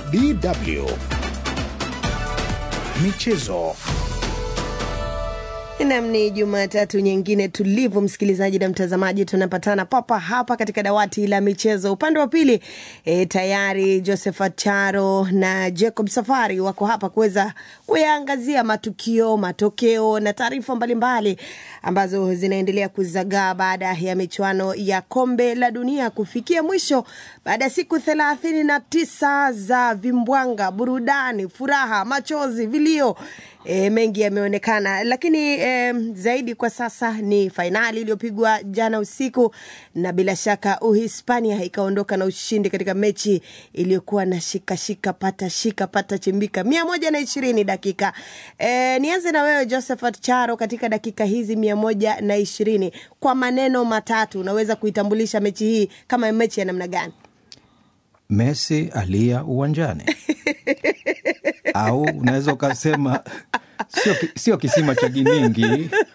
DW Michezo. Nam, ni Jumatatu nyingine tulivu, msikilizaji na mtazamaji, tunapatana papa hapa katika dawati la michezo. Upande wa pili e, tayari Josephat Charo na Jacob Safari wako hapa kuweza kuyaangazia matukio, matokeo na taarifa mbalimbali ambazo zinaendelea kuzagaa baada ya michuano ya kombe la dunia kufikia mwisho baada ya siku thelathini na tisa za vimbwanga, burudani, furaha, machozi, vilio E, mengi yameonekana, lakini e, zaidi kwa sasa ni fainali iliyopigwa jana usiku, na bila shaka Uhispania ikaondoka na ushindi katika mechi iliyokuwa na shika shika pata shika pata chimbika mia moja na ishirini dakika. E, nianze na wewe Josephat Charo, katika dakika hizi mia moja na ishirini kwa maneno matatu unaweza kuitambulisha mechi hii kama mechi ya namna gani? Messi alia uwanjani au unaweza ukasema sio, sio kisima cha Gimingi